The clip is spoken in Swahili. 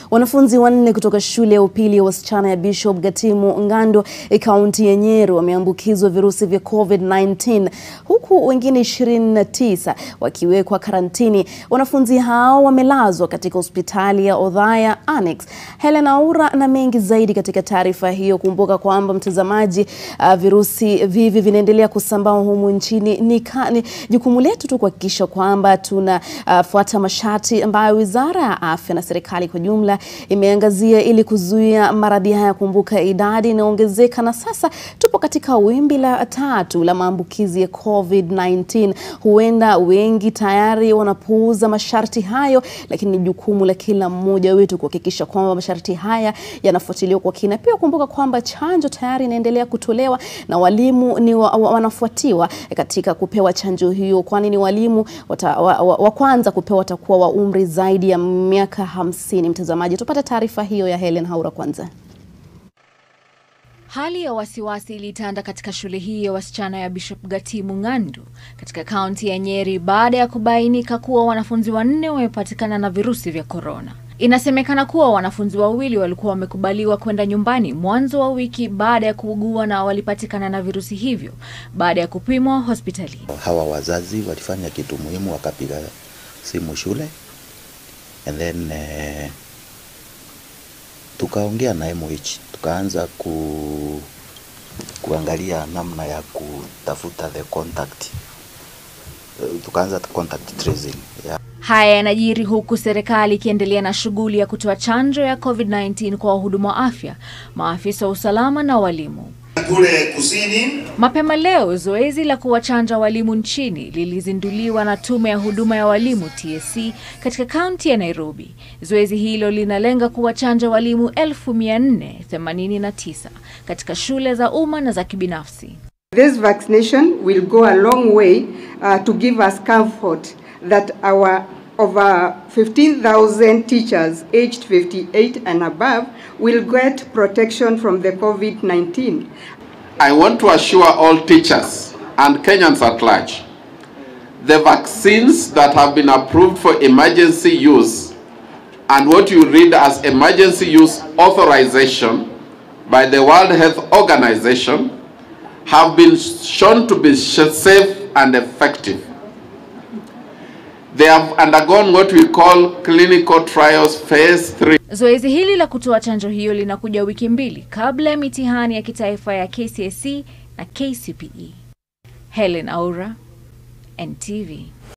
Wanafunzi wanne kutoka shule ya upili ya wasichana ya Bishop Gatimu Ng'ando kaunti ya Nyeri wameambukizwa virusi vya COVID-19 huku wengine 29 wakiwekwa karantini. Wanafunzi hao wamelazwa katika hospitali ya Othaya Annex. Helen Aura na mengi zaidi katika taarifa hiyo. Kumbuka kwamba mtazamaji, uh, virusi vivi vinaendelea kusambaa humu nchini. Ni, ni jukumu letu tu kuhakikisha kwamba tunafuata uh, masharti ambayo Wizara ya Afya na serikali kwa jumla imeangazia ili kuzuia maradhi haya. Kumbuka idadi inaongezeka na sasa tupo katika wimbi la tatu la maambukizi ya COVID-19. Huenda wengi tayari wanapuuza masharti hayo, lakini ni jukumu la kila mmoja wetu kuhakikisha kwamba masharti haya yanafuatiliwa kwa kina. Pia kumbuka kwamba chanjo tayari inaendelea kutolewa na walimu ni wa, wa, wanafuatiwa katika kupewa chanjo hiyo, kwani ni walimu wata, wa, wa, wa kwanza kupewa watakuwa wa umri zaidi ya miaka hamsini. Mtazamaji, tupate taarifa hiyo ya Helen Haura kwanza. Hali ya wasiwasi ilitanda katika shule hii ya wasichana ya Bishop Gatimu Ng'ando katika kaunti ya Nyeri baada ya kubainika kuwa wanafunzi wanne wamepatikana na virusi vya korona. Inasemekana kuwa wanafunzi wawili walikuwa wamekubaliwa kwenda nyumbani mwanzo wa wiki baada ya kuugua na walipatikana na virusi hivyo baada ya kupimwa hospitalini. Hawa wazazi walifanya kitu muhimu, wakapiga simu shule and then eh, tukaongea na MH tukaanza ku, kuangalia namna ya kutafuta the contact tukaanza contact tracing yeah. Haya yanajiri huku serikali ikiendelea na shughuli ya kutoa chanjo ya COVID-19 kwa wahudumu wa afya, maafisa wa usalama na walimu. Kule kusini. Mapema leo zoezi la kuwachanja walimu nchini lilizinduliwa na tume ya huduma ya walimu TSC katika kaunti ya Nairobi. Zoezi hilo linalenga kuwachanja walimu 1489 katika shule za umma na za kibinafsi. This vaccination will go a long way uh, to give us comfort that our over 15,000 teachers aged 58 and above will get protection from the COVID-19. I want to assure all teachers and Kenyans at large, the vaccines that have been approved for emergency use and what you read as emergency use authorization by the World Health Organization have been shown to be safe and effective. They have undergone what we call clinical trials phase 3. Zoezi hili la kutoa chanjo hiyo linakuja wiki mbili kabla ya mitihani ya kitaifa ya KCSE na KCPE. Helen Aura, NTV.